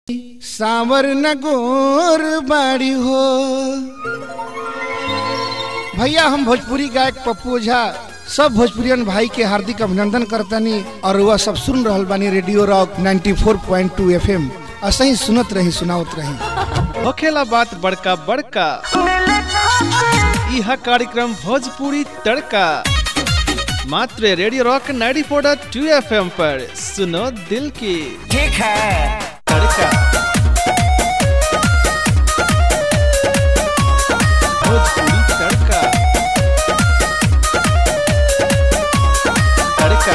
सावर न गोर बाड़ी हो भैया हम भोजपुरी गायक पप्पू ओझा सब भोजपुरियन भाई के हार्दिक अभिनंदन करतनी और वह सब सुन रहल बानी रेडियो रॉक 94.2 एफएम ऐसे ही सुनत रही सुनावत रही होखेला बात बड़का बड़का यह कार्यक्रम भोजपुरी तड़का मात्र रेडियो रॉक 94.2 एफएम पर सुनो दिल की ठीक है तड़का भोजपुरी तड़का तड़का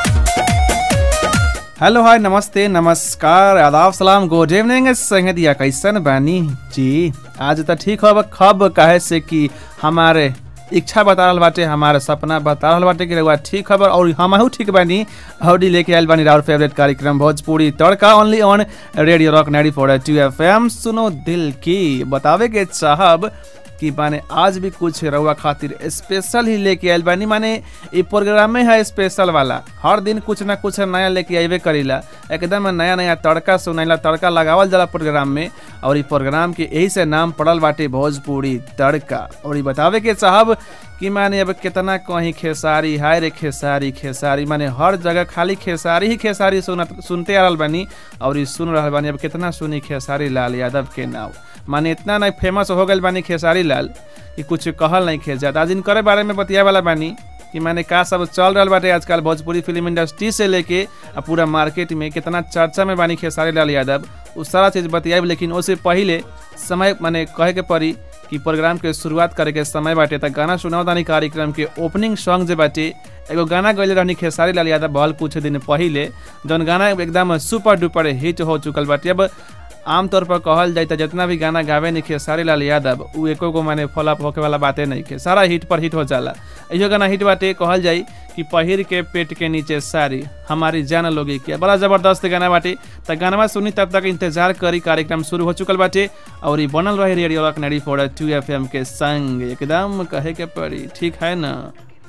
हेलो हाय नमस्ते नमस्कार आदाब सलाम गुड इवनिंग संगतिया कैसन बानी जी आज तो ठीक हो खब काहे से कि हमारे इच्छा बता रहल बाटे हमारे सपना बता रहल बाटे कि रउआ ठीक खबर और हमहू ठीक बानी हौडी लेके आयल बानी राउर फेवरेट कार्यक्रम Bhojpuri Tadka only on radio rock ninety four two F M सुनो दिल की बतावे के चाहब कि माने आज भी कुछ रउआ खातिर स्पेशल ही लेके आयल बानी माने ई प्रोग्राम में है स्पेशल वाला हर दिन कुछ ना कुछ नया लेके आइबे करीला एकदम नया नया तड़का सुनाइला तड़का लगावल जाला प्रोग्राम में और ई प्रोग्राम के यही से नाम पड़ल बाटे भोजपुरी तड़का और ई बतावे के चाहब कि माने अब कितना कहीं खेसारी हाय रे खेसारी खेसारी माने हर जगह खाली खेसारी ही खेसारी सुनत सुनते आ रहल बानी और ई सुन रहल बानी अब कितना सुनी खेसारी लाल यादव के नाव माने इतना नहीं फेमस हो गई बानी खेसारी लाल कि कुछ कहल नहीं खे जाता आज इनकरे बारे में बतिया वाला बानी कि माने का सब चल रहा बाटे आजकल भोजपुरी फिल्म इंडस्ट्री से लेके आ पूरा मार्केट में कितना चर्चा में बानी खेसारी लाल यादव वो सारा चीज़ बतियाब लेकिन उससे पहले समय माने कहे के पड़ी कि प्रोग्राम के शुरुआत करे के समय बाटे त गाना सुनाओ दानी कार्यक्रम के ओपनिंग सॉन्ग जे बाटे एगो गाना गैले रहनी खेसारी लाल यादव बहल कुछ दिन पहले जौन गाना एकदम सुपर डुपर हिट हो चुकल बाटे अब आमतौर पर कहल जाए तो जितना भी गाना गावे नहीं खेसारी लाल यादव उ एको गो माने फॉलोअप होके वाला बातें नहीं खे सारा हिट पर हिट हो जाला इहो गाना हिट बाटे कहल जाई कि पहिर के पेट के नीचे सारी हमारी जान लोगी के बड़ा जबरदस्त गाना बाटे त गाना सुनी तब तक इंतजार करी कार्यक्रम शुरू हो चुकल बाटे और ई बनल रहे radio rock ninety four two F M के संग एकदम कहे के पड़ी ठीक है ना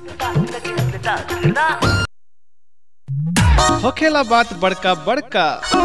होखेला बात बड़का बड़का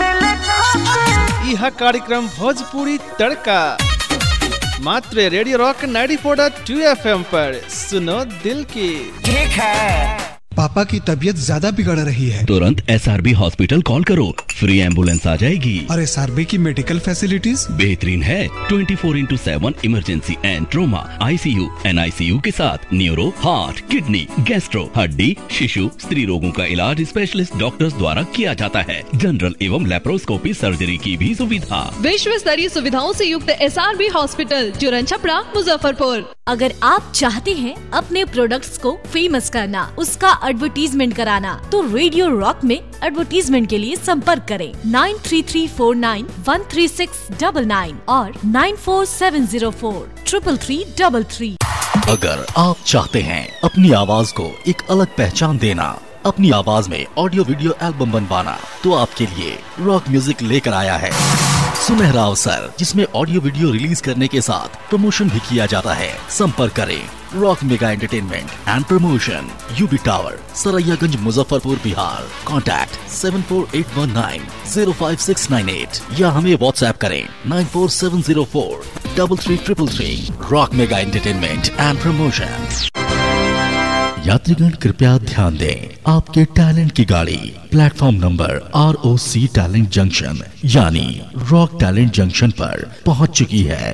यह कार्यक्रम भोजपुरी तड़का मात्र रेडियो रॉक 94.2 एफएम पर सुनो दिल की ठीक है पापा की तबीयत ज्यादा बिगड़ रही है तुरंत एस हॉस्पिटल कॉल करो फ्री एम्बुलेंस आ जाएगी और एस की मेडिकल फैसिलिटीज बेहतरीन है 24 four into seven emergency and trauma ICU NICU के साथ न्यूरो हार्ट किडनी गैस्ट्रो हड्डी शिशु स्त्री रोगों का इलाज स्पेशलिस्ट डॉक्टर्स द्वारा किया जाता है जनरल एवं लेप्रोस्कोपी सर्जरी की भी सुविधा विश्व स्तरीय सुविधाओं से युक्त एस आर बी हॉस्पिटल जुरन छपरा मुजफ्फरपुर अगर आप चाहते हैं अपने प्रोडक्ट्स को फेमस करना उसका एडवर्टीजमेंट कराना तो रेडियो रॉक में एडवर्टीजमेंट के लिए संपर्क करें nine three three four nine one three six double nine और nine four seven zero four triple three double three अगर आप चाहते हैं अपनी आवाज को एक अलग पहचान देना अपनी आवाज में ऑडियो वीडियो एल्बम बनवाना तो आपके लिए रॉक म्यूजिक लेकर आया है सुनहरा अवसर जिसमें ऑडियो वीडियो रिलीज करने के साथ प्रमोशन भी किया जाता है संपर्क करें rock mega entertainment and promotion UB tower Saraiyaganj Muzaffarpur Bihar contact seven four eight one nine zero five six nine eight या हमें व्हाट्सएप करें nine four seven zero four double three triple three rock mega entertainment and promotion यात्रीगण कृपया ध्यान दें आपके talent की गाड़ी platform number R O C talent junction यानी रॉक टैलेंट जंक्शन पर पहुंच चुकी है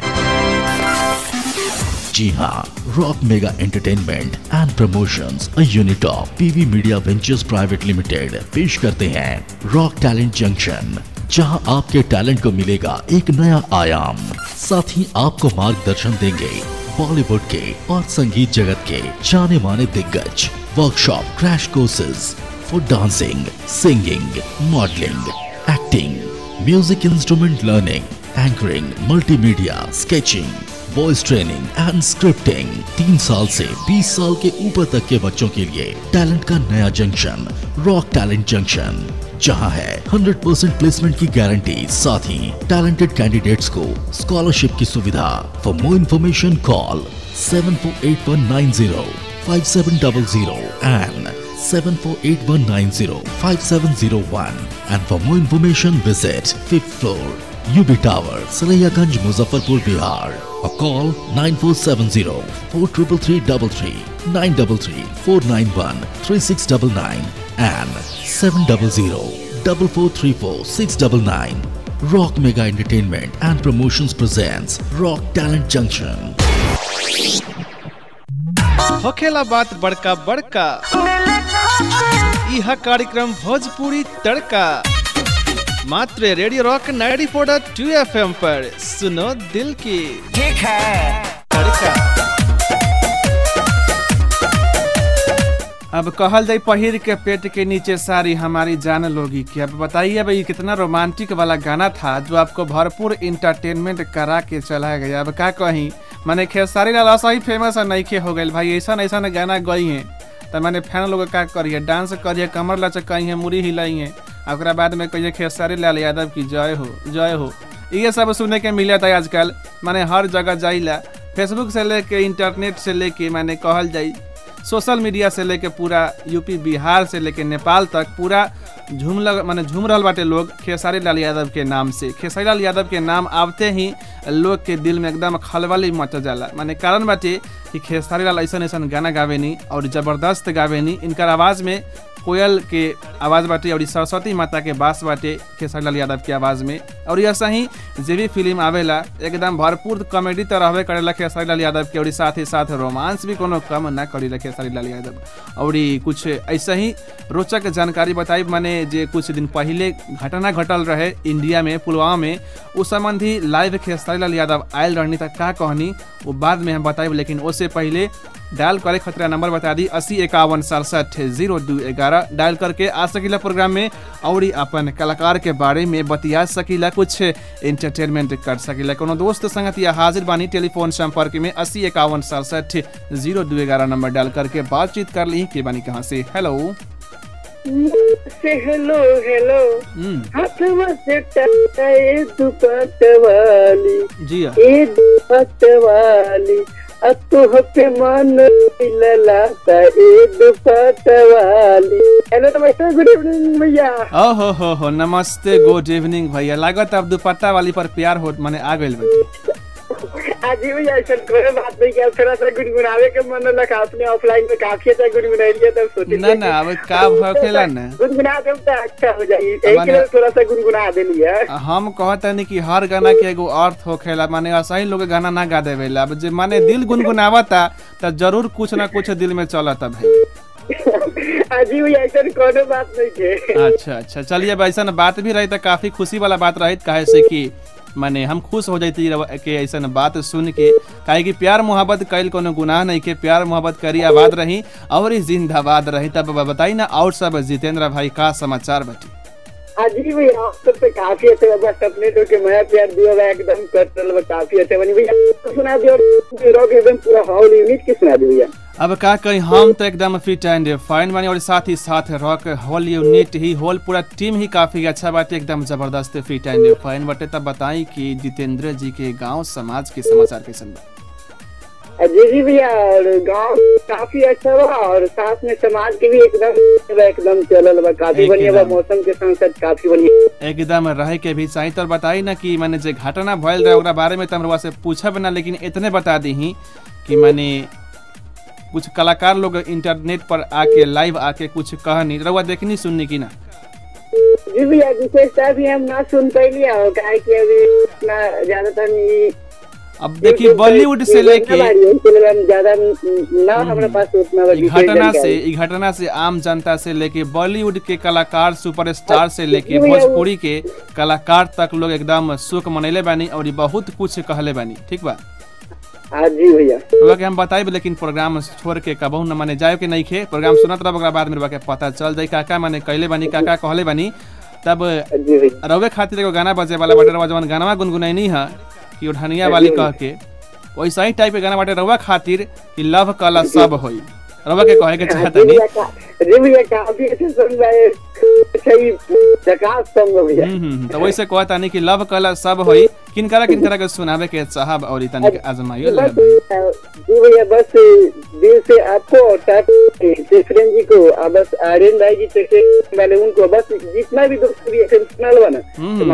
जी हाँ rock mega entertainment and promotions a unit of PV media ventures private limited पेश करते हैं रॉक टैलेंट जंक्शन जहां आपके टैलेंट को मिलेगा एक नया आयाम साथ ही आपको मार्गदर्शन देंगे बॉलीवुड के और संगीत जगत के जाने माने दिग्गज workshop crash courses for dancing singing modelling acting music instrument learning anchoring multimedia sketching voice training and scripting तीन साल से 20 साल के ऊपर तक के बच्चों के लिए टैलेंट का नया जंक्शन रॉक टैलेंट जंक्शन जहां है 100% प्लेसमेंट की गारंटी साथ ही टैलेंटेड कैंडिडेट्स को स्कॉलरशिप की सुविधा for more information call seven four eight one nine zero five seven double zero and 7481905701 and for more information visit 5th floor UB tower Saraiyaganj Muzaffarpur Bihar और call nine four seven zero four triple three double three nine double three four nine one three six double nine and seven double zero double four three four six double nine Rock Mega Entertainment and Promotions presents Rock Talent Junction. होखेला बात बड़का बड़का यह कार्यक्रम भोजपुरी तड़का मात्र radio rock 94.2 FM पर सुनो दिल की ठीक है तड़का अब कहल जाए पहिर के पेट के नीचे सारी हमारी जान लोगी कि अब बताइए भाई कितना रोमांटिक वाला गाना था जो आपको भरपूर इंटरटेनमेंट करा के चला गया अब का कहीं मैंने खेसारी लाल ऐसा ही फेमस है नईखे हो गई भाई ऐसा ऐसा गाना गई हैं तो मैंने फैन लोग का करिए डांस करिए कमर लचकाई है मुड़ी हिलाई है ओकरा बाद में कहिए खेसारी लाल यादव की जय हो जय हो ये सब सुने के मिला था आजकल मैंने हर जगह जाइला फेसबुक से लेके इंटरनेट से लेके मैंने कहल जाई सोशल मीडिया से लेके पूरा यूपी बिहार से लेके नेपाल तक पूरा झूम लग माने झूम रहल बाटे लोग खेसारी लाल यादव के नाम से खेसारी लाल यादव के नाम आवते ही लोग के दिल में एकदम खलबली मच जाला माने कारण बाटे कि खेसारी लाल ऐसा ऐसा गाना गावेनी और जबरदस्त गावेनी इनकर आवाज़ में कोयल के आवाज़ बाटे और सरस्वती माता के बास बाटे खेसारी लाल यादव के आवाज़ में और ऐसा ही जे भी फिल्म आवेला एकदम भरपूर कॉमेडी तो रहबे करेला खेसारी लाल यादव के और साथ ही साथ रोमांस भी कोनो कम ना करेला खेसारी लाल यादव और कुछ ऐसा ही रोचक जानकारी बताई माने जे कुछ दिन पहले घटना घटल रहे इंडिया में पुलवामा में उस संबंधी लाइव खेसारी लाल यादव आयल रहनी तक का कहनी वो बाद में हम बताइब लेकिन उससे पहले डायल करे खतरा नंबर बता दी अस्सी इक्यावन सड़सठ जीरो दू ग्यारह डायल करके आ सकीला प्रोग्राम में और अपन कलाकार के बारे में बतिया सकीला कुछ एंटरटेनमेंट कर सकीला कोनो दोस्त संगत या हाजिर बानी टेलीफोन संपर्क में अस्सी इक्यावन सड़सठ जीरो दू ग्यारह नंबर डायल करके बातचीत कर ली के बानी कहाँ से हेलो से हेलो हेलो हम्म, हाथ में से टकराए दुपट वाली जी हाँ। ए दुपट वाली अब तो पे मन ललाता ए दुपट वाली हेलो नमस्ते गुड इवनिंग भैया ओहो हो हो नमस्ते गुड इवनिंग भैया लागत अब दुपट्टा वाली पर प्यार हो माने आ गइल बाटे आज ही भैया ऐसा कोई बात नहीं किया थोड़ा सा गुनगुनावे के मन लगा आपने ऑफलाइन में काफी अच्छा गुनगुनाई लिया तब सोचे ना ना अब का भखेला ना गुनगुना दे तो अच्छा हो जाएगी यही के लिए थोड़ा सा गुनगुना दे लिया हम कहतनी कि हर गाना के एगो अर्थ होखेला माने ऐसा ही लोग गाना ना गा देवेला अब जे माने दिल गुनगुनावता त जरूर कुछ ना कुछ दिल में चलता भाई आज ही भैया ऐसा कोनो बात नहीं थे अच्छा अच्छा चलिए अब ऐसा बात भी रही त काफी खुशी वाला बात रही काहे से कि माने हम खुश हो जाती के ऐसा बात सुन के काहे कि प्यार मोहब्बत कैल कोनो गुनाह नहीं के प्यार मोहब्बत करी आबाद रही और ही जिंदाबाद रही तब बताई ना और सब जितेंद्र भाई का समाचार बटी आज ही भैया आप सब पे काफी अच्छे बस अपने तो के मैं प्यार दिया हुआ एकदम कर रहा काफी अच्छे बनी भैया तो सुना दियो रॉक एकदम पूरा हॉल यूनिट की सुना दियो भैया अब का कहीं हम तो एकदम फिट एंड फाइन बनी और साथ ही साथ रॉक होल यूनिट ही होल पूरा टीम ही काफी अच्छा बाटे एकदम जबरदस्त फिट एंड फाइन बटे तब बताई कि जितेंद्र जी के गांव समाज के समाचार कैसन बा जी जी भैया और गाँव काफी अच्छा बा और साथ में समाज के भी एकदम एकदम चलल बा काफी बढ़िया बा एकदम। मौसम के साथ साथ काफी बढ़िया एकदम रहे के भी चाहिए तो बताई ना कि मैंने जे घटना भयल रहे ओकरा बारे में तो हम से पूछब ना लेकिन इतने बता दी कि मैंने कुछ कलाकार लोग इंटरनेट पर आके लाइव आके कुछ कहनी रउआ देखनी सुननी की ना जी भैया विशेषता भी हम ना सुन पैली हो काहे कि अभी इतना ज्यादातर नहीं- अब देखिए बॉलीवुड से लेके इसलिए हम ज्यादा ना हमारे पास उतना ई घटना से ई घटना से आम जनता से लेके बॉलीवुड के कलाकार सुपरस्टार से लेके भोजपुरी के कलाकार तक लोग एकदम शोक मनैले बानी और ई बहुत कुछ कहले बानी ठीक बा हाँ जी भैया रउआ के हम बताइब लेकिन प्रोग्राम छोड़ के कबहू न माने जाए के नहीं खे प्रोग्राम सुनत रह ओकरा बाद में रउआ के पता चल जाई काका माने कैले बानी काका कहले बानी तब जी भैया रउए खातिर एगो गाना बजे वाला बाटे रउआ जवन गाना गुनगुनैनी है कि ओढ़निया वाली कह के वैसा ही टाइप के गाना बाटे रउआ खातिर कि लव कला सब होई रउआ के कहे के चाहतनी जी भैया काफी अच्छे सुन रहे सही झकास सॉन्ग है भैया हम्म, हम्म, तो वैसे कहता नहीं कि लव कला सब होई किनकरा किनकरा के सुनावे के साहब और इतनी के आजमाइयो ले बस जी भैया बस दिल से आपको और साथ जसरेन जी को और बस आर्यन भाई जी से वाले उनको बस जितना भी दोस्त भी ऐसे सुना लो ना हम्म,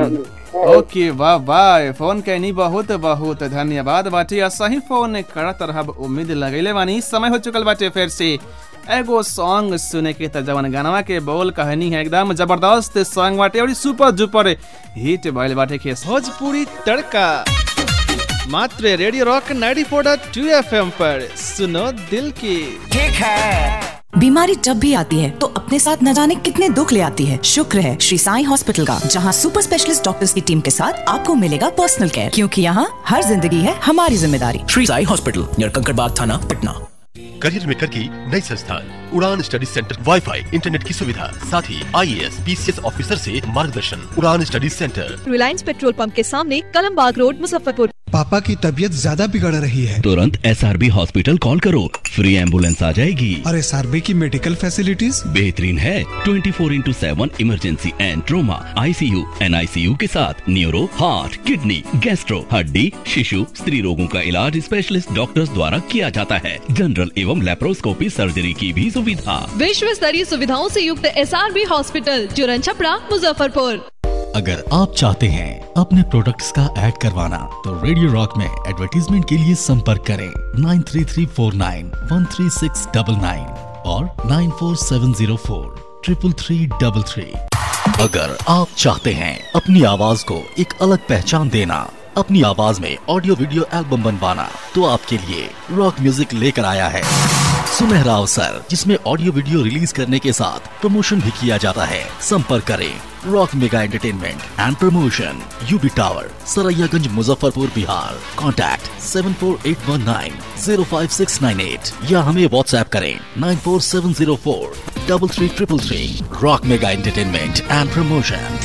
ओके वाह वाह फोन कैनी बहुत बहुत धन्यवाद बाटे आ सही फोन करत रहब उम्मीद लगैले बानी समय हो चुकल बाटे फिर से एगो सॉन्ग सुने के त जवन गानवा के बोल कहानी है एकदम जबरदस्त सॉन्ग बाटे और सुपर डुपर हिट भइल बाटे के भोजपुरी तड़का मात्र रेडियो रॉक 94.2 एफएम पर सुनो दिल की ठीक है बीमारी जब भी आती है तो अपने साथ न जाने कितने दुख ले आती है शुक्र है श्री साई हॉस्पिटल का जहां सुपर स्पेशलिस्ट डॉक्टर्स की टीम के साथ आपको मिलेगा पर्सनल केयर क्योंकि यहाँ हर जिंदगी है हमारी जिम्मेदारी श्री साई हॉस्पिटल नियर कंकड़बाग थाना पटना करियर मेकर की नई संस्थान उड़ान स्टडी सेंटर वाईफाई इंटरनेट की सुविधा साथ ही आईएएस पीसीएस ऑफिसर से मार्गदर्शन Udaan study centre Reliance petrol pump के सामने कलमबाग रोड मुजफ्फरपुर पापा की तबीयत ज्यादा बिगड़ रही है तुरंत एस हॉस्पिटल कॉल करो फ्री एम्बुलेंस आ जाएगी और एस की मेडिकल फैसिलिटीज बेहतरीन है 24 four into seven emergency and trauma ICU NICU के साथ न्यूरो हार्ट किडनी गैस्ट्रो हड्डी शिशु स्त्री रोगों का इलाज स्पेशलिस्ट डॉक्टर्स द्वारा किया जाता है जनरल एवं लेप्रोस्कोपी सर्जरी की भी सुविधा विश्व स्तरीय सुविधाओं से युक्त एस हॉस्पिटल जुरन छपरा मुजफ्फरपुर अगर आप चाहते हैं अपने प्रोडक्ट्स का ऐड करवाना तो रेडियो रॉक में एडवर्टीजमेंट के लिए संपर्क करें nine three three four nine one three six double nine और nine four seven zero four triple three double three अगर आप चाहते हैं अपनी आवाज को एक अलग पहचान देना अपनी आवाज में ऑडियो वीडियो एल्बम बनवाना तो आपके लिए रॉक म्यूजिक लेकर आया है सुनहरा अवसर जिसमें ऑडियो वीडियो रिलीज करने के साथ प्रमोशन भी किया जाता है संपर्क करें rock mega entertainment and promotion UB tower Saraiyaganj Muzaffarpur Bihar contact seven four eight one nine zero five six nine eight या हमें व्हाट्सएप करें nine four seven zero four double three triple three rock mega entertainment and promotion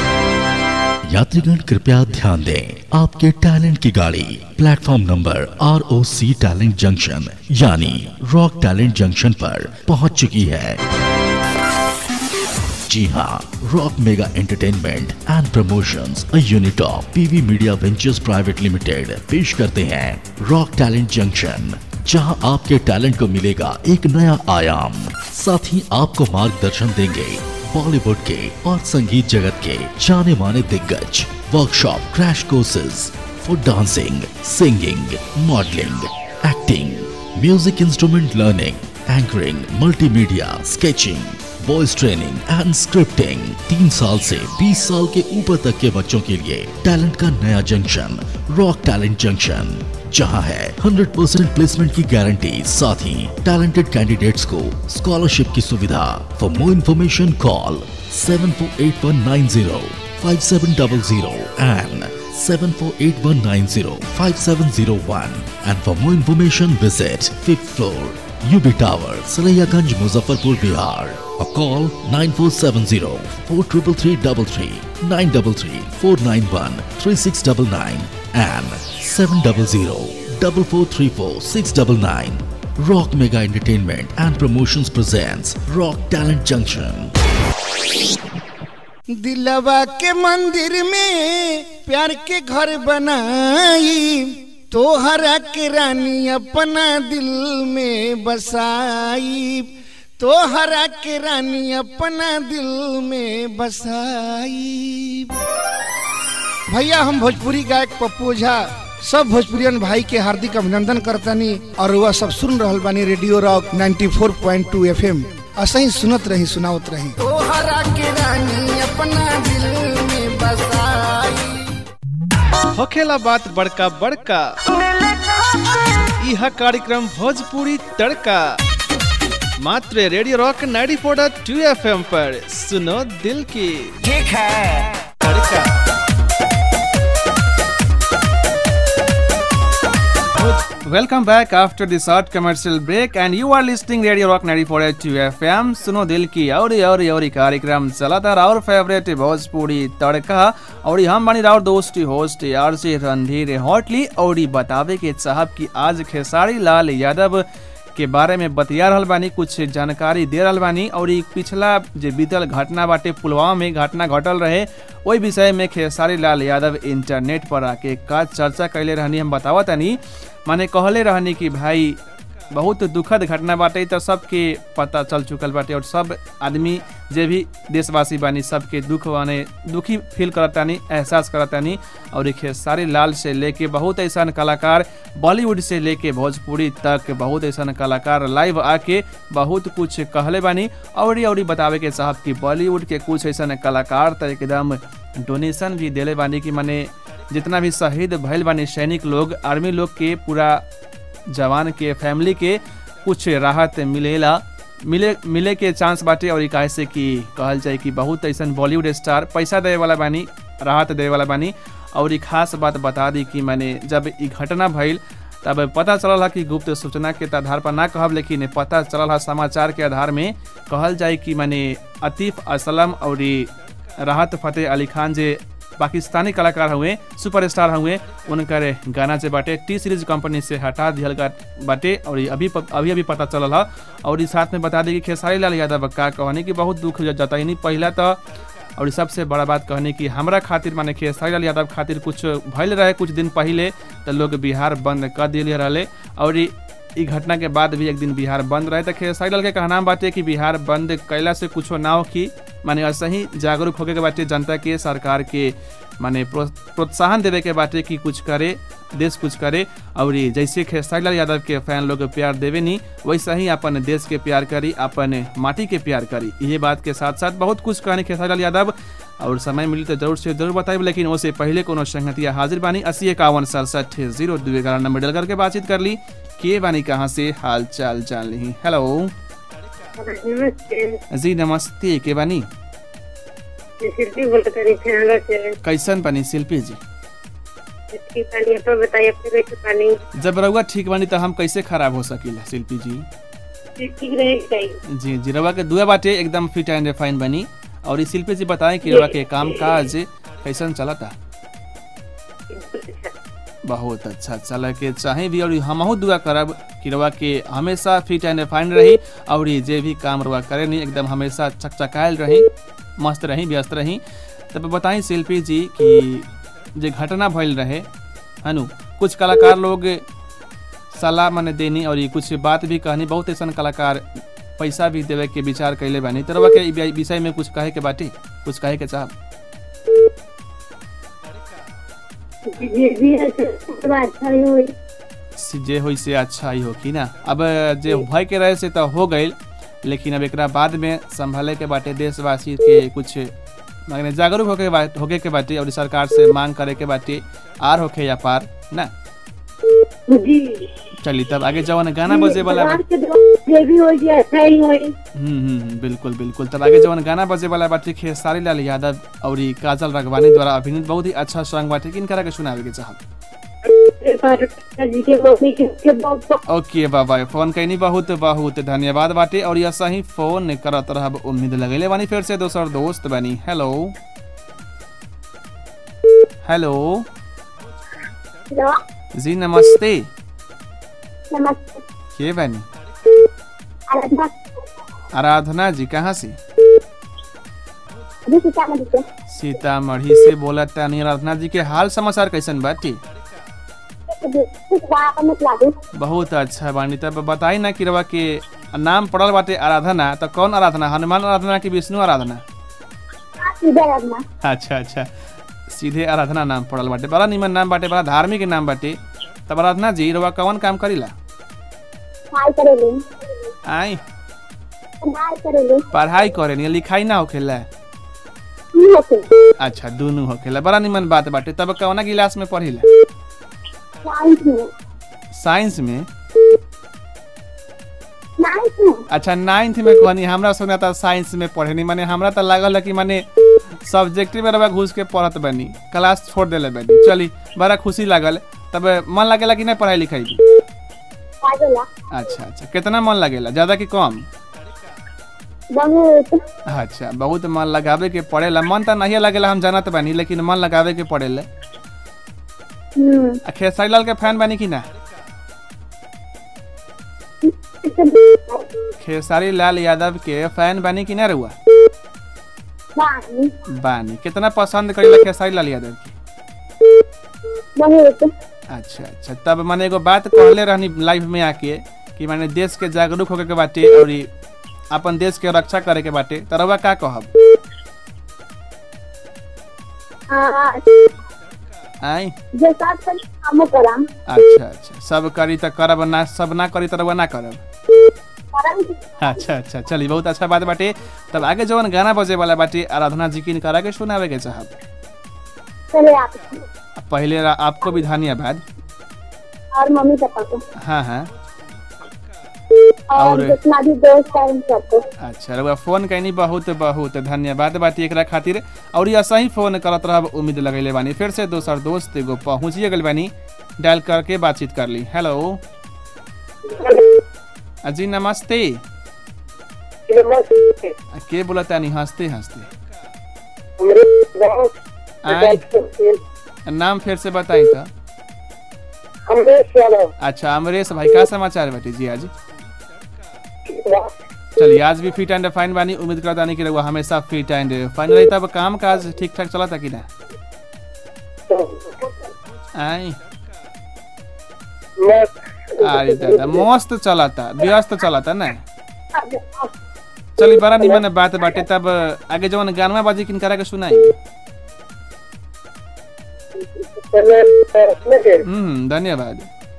यात्रीगण कृपया ध्यान दें आपके talent की गाड़ी platform number R O C talent junction यानी रॉक टैलेंट जंक्शन पर पहुंच चुकी है जी हाँ rock mega entertainment and promotions a unit of PV media ventures private limited पेश करते हैं रॉक टैलेंट जंक्शन जहां आपके टैलेंट को मिलेगा एक नया आयाम साथ ही आपको मार्गदर्शन देंगे बॉलीवुड के और संगीत जगत के जाने माने दिग्गज workshop crash courses for dancing singing modelling acting music instrument learning anchoring multimedia sketching voice training and scripting तीन साल से 20 साल के ऊपर तक के बच्चों के लिए टैलेंट का नया जंक्शन रॉक टैलेंट जंक्शन जहां है 100% प्लेसमेंट की गारंटी साथ ही टैलेंटेड कैंडिडेट्स को स्कॉलरशिप की सुविधा for more information call seven four eight one nine zero five seven double zero and seven four eight one nine zero five seven zero one and for more information visit fifth floor UB Tower Saraiyaganj Muzaffarpur Bihar or call 9470 43333 933 491 3699 and 700 4434 699 Rock Mega Entertainment and Promotions presents Rock Talent Junction. दिलवा के मंदिर में प्यार के घर बनाई तोहरा के रानी अपना दिल में बसाई तोहरा के रानी अपना दिल में बसाई भैया हम भोजपुरी गायक पप्पू झा सब भोजपुरियन भाई के हार्दिक अभिनंदन करतनी और वह सब सुन रहल बानी रेडियो रॉक 94.2 एफएम असही सुनत रही सुनावत रही तोहरा के रानी अपना दिल में बसाई होखेला बात बड़का बड़का यह कार्यक्रम भोजपुरी तड़का मात्र रेडियो रॉक 94.2 एफएम पर सुनो दिल की ठीक है तड़का Welcome back after the short commercial break and you are listening Radio Rock 94.2 FM सुनो दिल की और और और कार्यक्रम चलाता और फेवरेट भोजपुरी तड़का और हम बनी राउर दोस्त होस्ट यार से रणधीर हॉटली और बतावे के चाहब कि आज खेसारी लाल यादव के बारे में बतिया रहल बानी कुछ जानकारी दे रहल बानी और ई पिछला जे बीतल घटना बाटे पुलवामा में घटना घटल रहे ओई विषय में खेसारी लाल यादव इंटरनेट पर आके का चर्चा कैले रहनी हम बतावत तनी माने कहले रहनी कि भाई बहुत दुखद घटना बाटे तो सबके पता चल चुकल बाटे और सब आदमी जे भी देशवासी बानी सबके दुख माने दुखी फील करतानी एहसास करतानी और एक खेसारी लाल से लेके बहुत ऐसा कलाकार बॉलीवुड से लेके भोजपुरी तक बहुत ऐसा कलाकार लाइव आके बहुत कुछ कहले बानी और और बतावे के साहब कि बॉलीवुड के कुछ ऐसा कलाकार तो एकदम डोनेशन भी दिले बानी कि माने जितना भी शहीद भइल बानी सैनिक लोग आर्मी लोग के पूरा जवान के फैमिली के कुछ राहत मिलेला मिले मिले के चांस बाटे और काहे से कि कहल जाए कि बहुत ऐसा बॉलीवुड स्टार पैसा दे वाला बानी राहत दे वाला बानी और खास बात बता दी कि मैंने जब ई घटना भइल तब पता चलल कि गुप्त सूचना के आधार पर ना कहब लेकिन पता चलल समाचार के आधार में कहल जाए कि मैंने अतीफ असलम और राहत फतेह अली खान जे पाकिस्तानी कलाकार हुए सुपरस्टार हुए उनकर गाना से बाटे टी सीरीज कंपनी से हटा दिया बाटे और अभी अभी अभी पता चलल है और इस साथ में बता दी कि खेसारी लाल यादव का कहने की बहुत दुख जताइनी पहला तो और सबसे बड़ा बात कहने की हमरा खातिर माने खेसारी लाल यादव खातिर कुछ भइल रहे कुछ दिन पहले तो लोग बिहार बंद कर दिए रहे और ई घटना के बाद भी एक दिन बिहार बंद रहे तो खेसारी लाल के कहना बाटे कि बिहार बंद कैला से कुछ ना हो कि माने ऐसे ही जागरूक होके के बाटे जनता के सरकार के माने प्रोत्साहन देवे के बाटे कि कुछ करे देश कुछ करे और जैसे खेसारी लाल यादव के फैन लोग प्यार देवे नहीं वैसा ही अपन देश के प्यार करी अपन माटी के प्यार करी ये बात के साथ साथ बहुत कुछ कहने खेसारी लाल यादव और समय मिली तो जरूर से जरूर बताइब लेकिन उससे पहले कोनो संगतिया हाजिर बानी अस्सी इक्यावन सड़सठ जीरो दो ग्यारह नंबर डल करके बातचीत कर ली के बानी कहाँ से हाल चाल जान ली हेलो जी नमस्ते के बानी शिल्पी बोल करी थे से कैसन बानी शिल्पी जी इसकी पानी अपन बताइए अपने कैसे पानी जब रउआ ठीक बानी तो हम कैसे खराब हो सकीला शिल्पी जी ठीक रहे चाहिए जी जी रउआ के दुआ बाटे एकदम फिट एंड रिफाइन बनी और इस शिल्पी जी बताएं कि रउआ के काम काज कैसन चलता बहुत अच्छा चल के चाहे भी और हमहू दुआ करब कि रउआ के हमेशा फिट एंड फाइन रही और जे भी काम रउआ करे नहीं एकदम हमेशा चकचकायल रही मस्त रही व्यस्त रही तब बताई शिल्पी जी कि जे घटना भइल रहे है कुछ कलाकार लोग सलाह मने देनी और कुछ बात भी कहनी बहुत ऐसा कलाकार पैसा भी देवे के विचार कैले बानी तो रउआ के विषय में कुछ कहे के बाटी कुछ कहे के चाहब जे हो से अच्छा ही हो कि ना अब जे भय के रहे से तो हो गई लेकिन अब एक बाद में संभाले के बाटे देशवासी के कुछ माने जागरूक होके बात होके के बाटे और सरकार से मांग करे के बाटे आर होके या पार ना चली तब आगे जवन गाना बजे वाला हम्म बिल्कुल बिल्कुल तब आगे जवन गाना बजे वाला बाटे खेसारी लाल यादव और काजल रगवानी द्वारा अभिनीत बहुत ही अच्छा सॉन्ग बाटे किन करा के सुनावे के चाहब ओके बाबा फोन कैनी बहुत बहुत धन्यवाद बाटे और ऐसा ही फोन करत रहब उम्मीद लगेले बानी फिर से दोसर दोस्त बनी हेलो हेलो जी नमस्ते नमस्ते के बनी आराधना जी कहाँ से सीतामढ़ी से बोला तानी आराधना जी के हाल समाचार कैसन बाटी बहुत अच्छा बानी तब बताई ना कि रवा के नाम पड़ल बाटे आराधना तो कौन आराधना हनुमान आराधना की विष्णु आराधना अच्छा अच्छा सीधे आराधना नाम पड़ल बाटे बड़ा निमन नाम बाटे बड़ा धार्मिक नाम बाटे तब आराधना जी रवा कौन काम करीला आई पढ़ाई करे नहीं लिखाई ना होखेला अच्छा दोनों होखेला बड़ा निमन बात बाटे तब कौना गिलास में पढ़िला साइंस में अच्छा नाइन्थ में कहनी हमरा सुना था साइंस में पढ़े नहीं माने हमरा तो लागल कि माने सब्जेक्ट में रवा घुस के पढ़त बनी क्लास छोड़ देले बनी चली बड़ा खुशी लागल तब मन लगेला कि नहीं पढ़ाई लिखाई अच्छा अच्छा कितना मन लगेला ज्यादा कि कम बहुत अच्छा बहुत मन लगावे के पड़ेला मन तो नहीं लगेला हम जानत बानी लेकिन मन लगावे के पड़ेला खेसारी लाल के फैन बानी कि ना खेसारी लाल यादव के फैन बानी कि ना रुआ बानी कितना पसंद करेला खेसारी लाल यादव के बहुत अच्छा अच्छा तब मैंने एगो बात कहले रहनी लाइव में आके कि कि माने देश के जागरूक होके के बाटे और ई अपन देश के रक्षा करे के बाटे त रउआ का कहब हाँ आई जे साथ पर कामो कराम अच्छा अच्छा सब करी त करब ना सब ना करी त रउआ ना करब कराम की अच्छा अच्छा चलिए बहुत अच्छा बात बाटे तब आगे जवन गाना बजे वाला बाटे आराधना जी की करा के सुनावे के चाहब चले आप पहले रा- आपको भी धन्यवाद और मम्मी पापा को हाँ हाँ और और- जितना भी दोस्त है उन सबको अच्छा रउआ फोन कैनी बहुत बहुत धन्यवाद बाटी एकरा खातिर और ये सही फोन करत रहब उम्मीद लगैले बानी फिर से दोसर दोस्त एगो पहुँचिए गल बानी डायल करके बातचीत कर ली हेलो आ, जी नमस्ते आ, के बोला तानी हंसते हंसते आय नाम फिर से बताई था अच्छा अमरेश भाई का समाचार बाटे जी आज चलिए आज भी फिट एंड फाइन बानी उम्मीद करता नहीं कि रहुआ हमेशा फिट एंड फाइन रही तब काम काज ठीक ठाक चला था कि ना आई अरे दादा मस्त चला था व्यस्त चला था ना चलिए बड़ा निमन बात बाटे तब आगे जवन गानवा बाजी किन करा के सुनाई हम्म धन्यवाद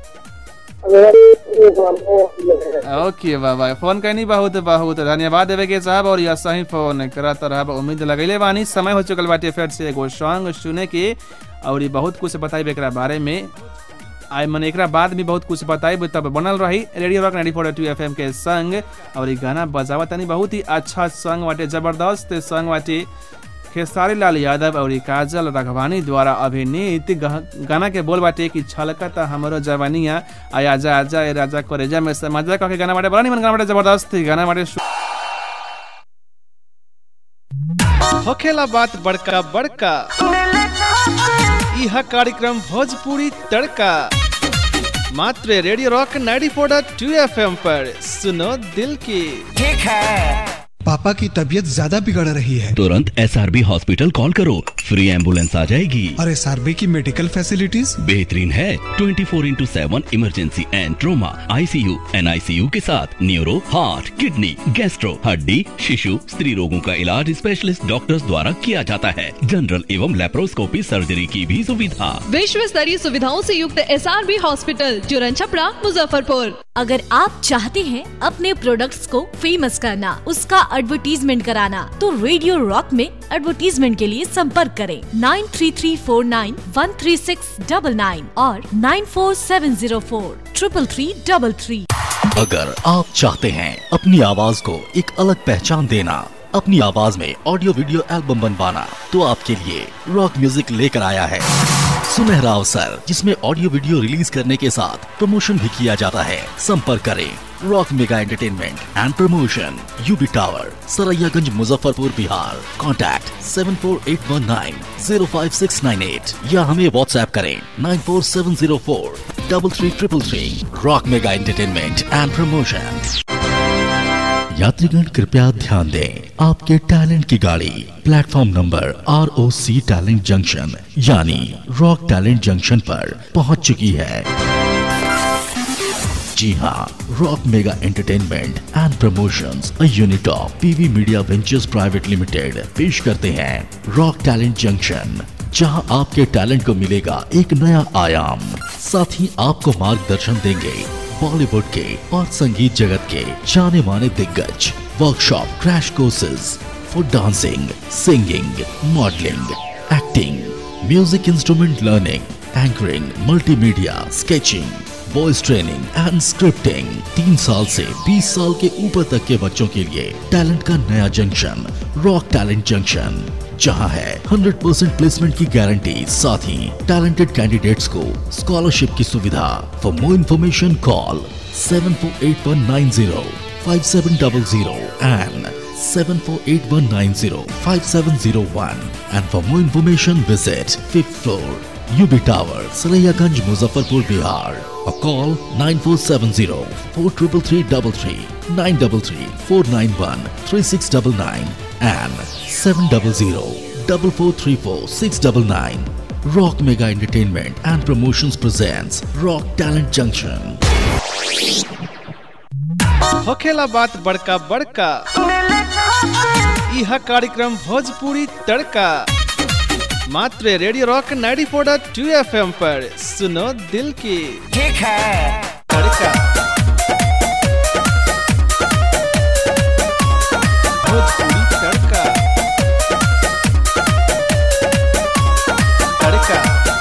ओके बाबा फोन करनी बहुत बहुत धन्यवाद देवे के साहब और यह सही फोन करत रहब उम्मीद लगैले बानी समय हो चुकल बाटे फिर से एगो सॉन्ग सुने के और ये बहुत कुछ बताई एकरा बारे में आई मन एकरा बाद भी बहुत कुछ बताई तब बनल रही रेडियो रॉक 94.2 एफएम के संग और ये गाना बजावा तनी बहुत ही अच्छा सॉन्ग बाटे जबरदस्त सॉन्ग बाटे खेसारी लाल यादव और काजल रघवानी द्वारा अभिनीत गह- गाना के बोल बाटे कि छलकत हमरो जवानिया आया आजा आजा ए राजा करेजा में समझा कह के गाना बाटे बड़ा निमन गाना बाटे जबरदस्त गाना बाटे सु- होखेला बात बड़का बड़का यह कार्यक्रम भोजपुरी तड़का मात्र रेडियो रॉक 94.2 एफएम पर सुनो दिल की ठीक है पापा की तबीयत ज्यादा बिगड़ रही है तुरंत एस हॉस्पिटल कॉल करो फ्री एम्बुलेंस आ जाएगी और एस की मेडिकल फैसिलिटीज बेहतरीन है 24 four into seven emergency and trauma ICU NICU के साथ न्यूरो हार्ट किडनी गैस्ट्रो हड्डी शिशु स्त्री रोगों का इलाज स्पेशलिस्ट डॉक्टर्स द्वारा किया जाता है जनरल एवं लेप्रोस्कोपी सर्जरी की भी सुविधा विश्व स्तरीय सुविधाओं से युक्त एस हॉस्पिटल जुरन छपरा मुजफ्फरपुर अगर आप चाहते हैं अपने प्रोडक्ट्स को फेमस करना उसका एडवर्टीजमेंट कराना तो रेडियो रॉक में एडवर्टीजमेंट के लिए संपर्क करें nine three three four nine one three six double nine और nine four seven zero four triple three double three अगर आप चाहते हैं अपनी आवाज को एक अलग पहचान देना अपनी आवाज में ऑडियो वीडियो एल्बम बनवाना तो आपके लिए रॉक म्यूजिक लेकर आया है सुनहरा अवसर जिसमें ऑडियो वीडियो रिलीज करने के साथ प्रमोशन भी किया जाता है संपर्क करें rock mega entertainment and promotion UB tower Saraiyaganj Muzaffarpur Bihar contact seven four eight one nine zero five six nine eight या हमें व्हाट्सएप करें nine four seven zero four double three triple three rock mega entertainment and promotion यात्रीगण कृपया ध्यान दें आपके talent की गाड़ी platform number R O C talent junction यानी रॉक टैलेंट जंक्शन पर पहुंच चुकी है जी हाँ rock mega entertainment and promotions a unit of PV media ventures private limited पेश करते हैं रॉक टैलेंट जंक्शन जहां आपके टैलेंट को मिलेगा एक नया आयाम साथ ही आपको मार्गदर्शन देंगे बॉलीवुड के और संगीत जगत के जाने माने दिग्गज workshop crash courses for dancing singing modelling acting music instrument learning anchoring multimedia sketching voice training and scripting तीन साल से 20 साल के ऊपर तक के बच्चों के लिए टैलेंट का नया जंक्शन रॉक टैलेंट जंक्शन जहां है 100% प्लेसमेंट की गारंटी साथ ही टैलेंटेड कैंडिडेट्स को स्कॉलरशिप की सुविधा for more information call seven four eight one nine zero five seven double zero and seven four eight one nine zero five seven zero one and for more information visit fifth floor UB Tower Sarayaganj Muzaffarpur Bihar or call nine four seven zero four triple three double three nine double three four nine one three six double nine and seven double zero double four three four six double nine Rock Mega Entertainment and Promotions presents Rock Talent Junction. होखेला बात बड़का बड़का यह कार्यक्रम भोजपुरी तड़का मात्र radio rock 94.2 FM पर सुनो दिल की ठीक है तड़का भोजपुरी तड़का तड़का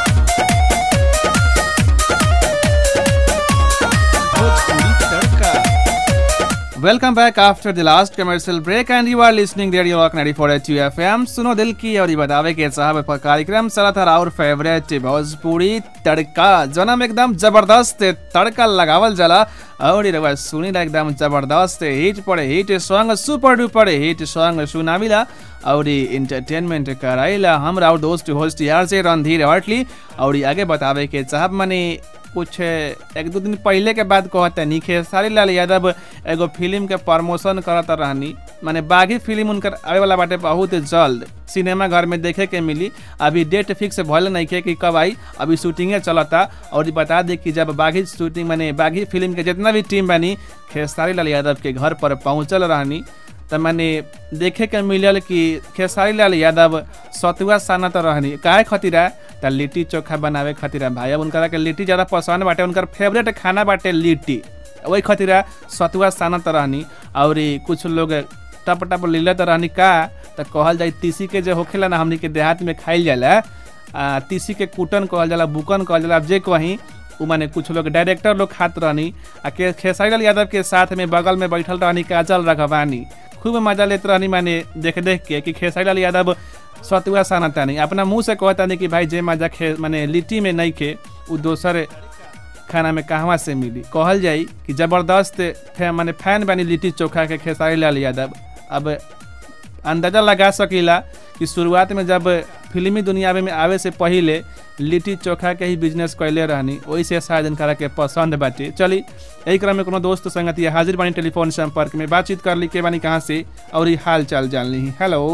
भोजपुरी तड़का welcome back after the last commercial break and you are listening radio rock 94.2 FM सुनो दिल की और ये बतावे के साहब पर कार्यक्रम चला था और फेवरेट भोजपुरी तड़का जनम एकदम जबरदस्त तड़का लगावल जला और ये रवा सुनी ला एकदम जबरदस्त हिट पड़े hit song super duper hit song सुनाविला और इंटरटेनमेंट कराइला हम और दोस्त होस्ट यार से रणधीर हटली और ये आगे बतावे के साहब मने कुछ एक दो दिन पहले के बाद कहते नहीं खेसारी लाल यादव एगो फिल्म के प्रमोशन करत रहनी माने बागी फिल्म उनकर आवे वाला बाटे बहुत जल्द सिनेमा घर में देखे के मिली अभी डेट फिक्स भले नहीं के कि कब आई अभी शूटिंगे चलता और ये बता दे कि जब बागी शूटिंग माने बागी फिल्म के जितना भी टीम बनी खेसारी लाल यादव के घर पर पहुँचल रहनी तो मैंने देखे के मिलल कि खेसारी लाल यादव सतुआ सानत रहनी काहे खतिरा त लिट्टी चोखा बनावे खतिरा भाई अब उनका के लिट्टी ज़्यादा पसंद बाटे उनकर फेवरेट खाना बाटे लिट्टी वही खतिरा सतुआ सानत रहनी और ई कुछ लोग टप टप लीलत रहनी का त कहल जाई तीसी के जो होखेला ना हमनी के देहात में खाइल जाला आ, तीसी के कुटन कहल जाला बुकन कहल जाला अब जे कहीं उ माने कुछ लोग डायरेक्टर लोग खात रहनी आ के खेसारी लाल यादव के साथ में बगल में बैठल रहनी काजल रघवानी खूब मजा लेते रहनी माने देख देख के कि खेसारी लाल यादव सतुआ सानता नहीं अपना मुंह से कहता नहीं कि भाई जे मजा खे माने लिट्टी में नहीं खे उ दोसर खाना में कहवा से मिली कहल जाई कि जबरदस्त फै, माने फैन बनी लिट्टी चोखा के खेसारी लाल यादव अब अंदाजा लगा सकीला कि शुरुआत में जब फिल्मी दुनिया में आवे से पहले लिट्टी चोखा के ही बिजनेस कैले रहनी वही से शायद इनकरा के पसंद बाटे चली यही क्रम में कोनो दोस्त संगति हाजिर बानी टेलीफोन संपर्क में बातचीत कर ली के बानी कहाँ से और ये हाल चाल जान ली हेलो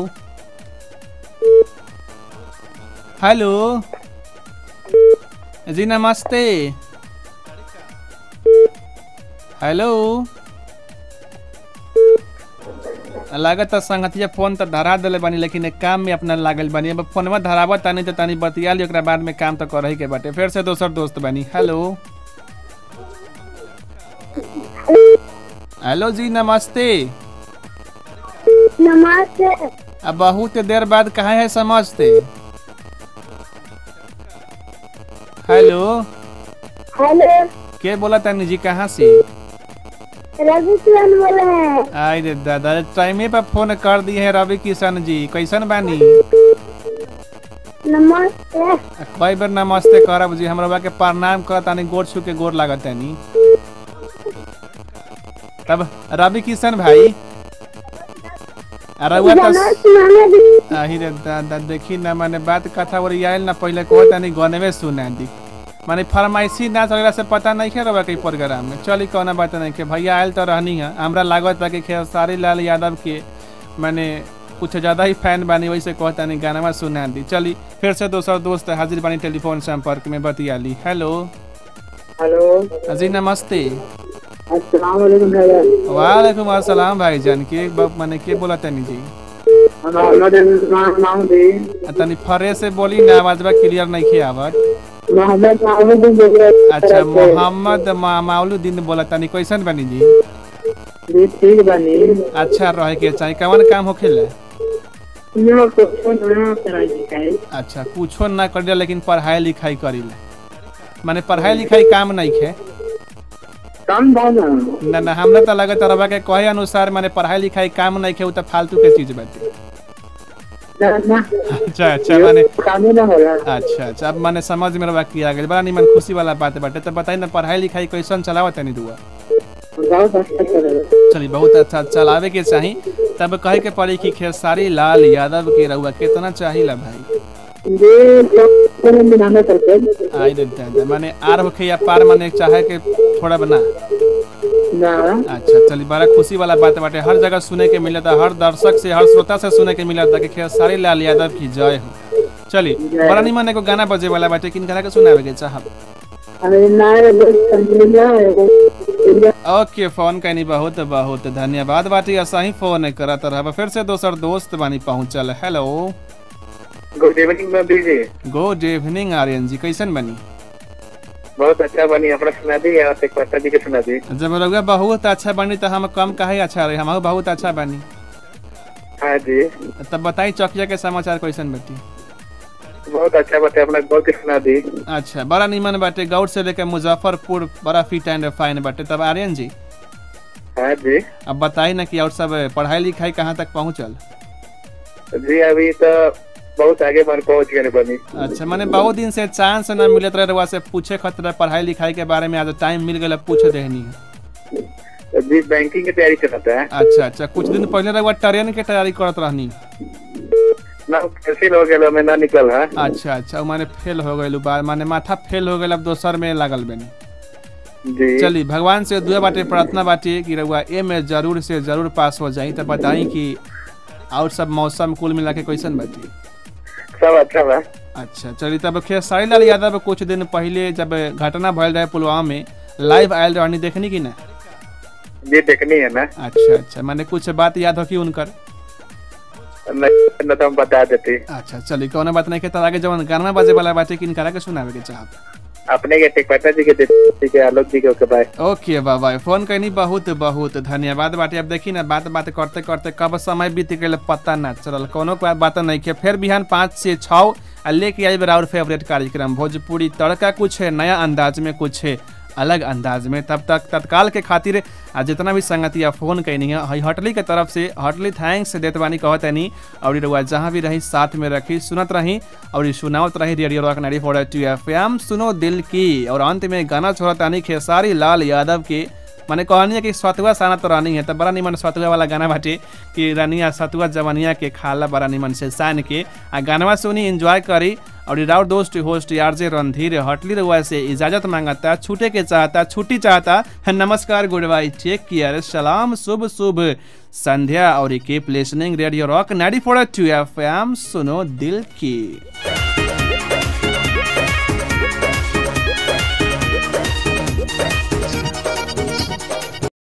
हेलो जी नमस्ते हेलो लागत संगतिया फोन तो धरा दिले बानी लेकिन एक काम में अपना लागल बानी अब फोनवा धरावत तानी तो तानी बतिया ली ओकरा बाद में काम तो करही के बाटे फिर से दोसर दोस्त बानी हेलो हेलो जी नमस्ते नमस्ते अब बहुत देर बाद कहा है समझते हेलो हेलो के बोला तानी जी कहाँ से रवि किशन बोले हैं आई रे दादा टाइमे पर फोन कर दिए हैं रवि किशन जी कैसन बानी नमस्ते कई बार नमस्ते करब जी हमरा के प्रणाम करत तानी गोर छू के गोर लागत तानी तब रवि किशन भाई अरे हुआ तो आही रे दादा देखी ना मैंने बात कथा और आयल ना पहले कहत तानी गनवे सुना दी माने फरमाइशी ना चलेला से पता नहीं है रवा के प्रोग्राम में चली कौना बात नहीं के भैया आयल तो रहनी है हमरा लागत बा कि खेसारी लाल यादव के मैंने कुछ ज़्यादा ही फैन बानी वैसे कहता नहीं गाना सुना दी चली फिर से दोसर दोस्त हाजिर बानी टेलीफोन संपर्क में बतिया ली हेलो हेलो जी नमस्ते अस्सलाम वालेकुम भैया वालेकुम अस्सलाम भाईजान के ब- माने के बोला तनी जी मोहम्मद इमरान माहमूदी आ तनी फरे से बोली ना आवाजबा क्लियर नहीं खे आवत मोहम्मद माहमूदी बोल रहे अच्छा मोहम्मद मा, माउलुद्दीन बोला तनी कैसन बनी जी जी ठीक बनी अच्छा रहे के चाहिए कवन काम होखेला यहाँ को नया कराई दिखाई अच्छा कुछो ना करिला लेकिन पढ़ाई लिखाई करिला माने पढ़ाई लिखाई काम नहीं खे कम दाना ना ना हमरा तो लगत रहा के कहे अनुसार माने पढ़ाई लिखाई काम नहीं खे उ त फालतू के चीज बाटे ना ना अच्छा अच्छा माने कामे ना होला अच्छा अच्छा अब माने समझ में रहा किया गया बड़ा निमन खुशी वाला बात बाटे तो बताई ना पढ़ाई लिखाई कैसन चलावत तनी दुआ बहुत अच्छा चलेगा चलिए बहुत अच्छा चलावे के चाही तब कहे के पड़ी कि खेसारी लाल यादव के रहुआ कितना चाहिला भाई जी तो मिलाना करते आई देते हैं माने आर होखे या पार माने चाहे के थोड़ा बना ना अच्छा चलिए बड़ा खुशी वाला बात बाटे हर जगह सुने के मिलता हर दर्शक से हर श्रोता से सुने के मिलता कि खेसारी लाल यादव की जय हो चलिए बड़ा निमन एगो गाना बजे वाला बाटे किन के सुनावे के चाहब अरे ना रे बस समझ ना एगो ओके फोन कैनी बहुत बहुत धन्यवाद बाटी ऐसा ही फोन करत रह फिर से दोसर दोस्त बानी पहुंचल हेलो गुड इवनिंग में बीजी गुड इवनिंग आर्यन जी कैसन बनी बहुत अच्छा बनी अपना सुना दी और एक पता जी के सुना दी जब रउआ बहुत अच्छा बनी तो हम कम काहे अच्छा रहे हम बहुत अच्छा बनी हाँ जी तब बताई चौकिया के समाचार कैसन बेटी बहुत अच्छा बात है अपना गौर के सुना दी अच्छा बड़ा नीमन बाटे गौर से लेकर मुजफ्फरपुर बड़ा फिट एंड फाइन बाटे तब आर्यन जी हाँ जी अब बताई ना कि और सब पढ़ाई लिखाई कहाँ तक पहुँचल जी अभी तो बहुत आगे मन पहुंच गए बनी अच्छा मैंने बहुत दिन से चांस ना मिलत रहे रउआ से पूछे खतरा पढ़ाई लिखाई के बारे में आज टाइम मिल गया पूछ देहनी जी बैंकिंग की तैयारी चलाता है अच्छा अच्छा कुछ दिन पहले रउआ ट्रेन के तैयारी करत रहनी ना कैंसिल हो गया मैं ना निकल है अच्छा अच्छा माने फेल हो गए बार माने माथा फेल हो गए अब दोसर में लागल बनी जी चली भगवान से दुआ बाटे प्रार्थना बाटे कि रउआ ए में जरूर से जरूर पास हो जाई तो बताई कि और सब मौसम कुल मिला के कैसन बाटी सब अच्छा बा अच्छा चलिए तब खेसारी लाल यादव कुछ दिन पहले जब घटना भयल रहे पुलवामा में लाइव आयल रहनी देखनी कि ना जी देखनी है ना अच्छा अच्छा मैंने कुछ बात याद हो कि उनकर नहीं न तो हम बता देते अच्छा चलिए कौन बात नहीं के तर आगे जवन गाना बाजे वाला बाटे किन करा के सुनावे के चाहब अपने के टेकपटा जी के देते के आलोक जी के ओके बाय ओके बाबा फोन करनी बहुत बहुत धन्यवाद बाटे अब देखी ना बात बात करते करते कब समय बीत गए पता ना चलल कोनो बात नहीं के फिर बिहान पाँच से छः आ लेके आई और फेवरेट कार्यक्रम भोजपुरी तड़का कुछ है नया अंदाज में कुछ है अलग अंदाज में तब तक तत्काल के खातिर आ जितना भी संगतिया फोन कैनी है हई हटली के तरफ से हटली थैंक्स देत बानी कहत नहीं और रउआ जहाँ भी रही साथ में रखी सुनत रही और सुनावत रही radio rock ninety four two F M सुनो दिल की और अंत में गाना छोड़त आनी खेसारी लाल यादव के मैंने कहनी है कि सतुआ साना तो रानी है तो बड़ा निमन सतुआ वाला गाना बाटे कि रानिया सतुआ जवनिया के खाला बड़ा निमन से सान के आ गानवा सुनी एंजॉय करी और राउर दोस्त होस्ट आरजे रणधीर हटली रउआ से इजाजत मांगता छूटे के चाहता छुट्टी चाहता नमस्कार गुड बाई चेक किया सलाम शुभ शुभ संध्या और keep listening radio rock ninety four two F M सुनो दिल की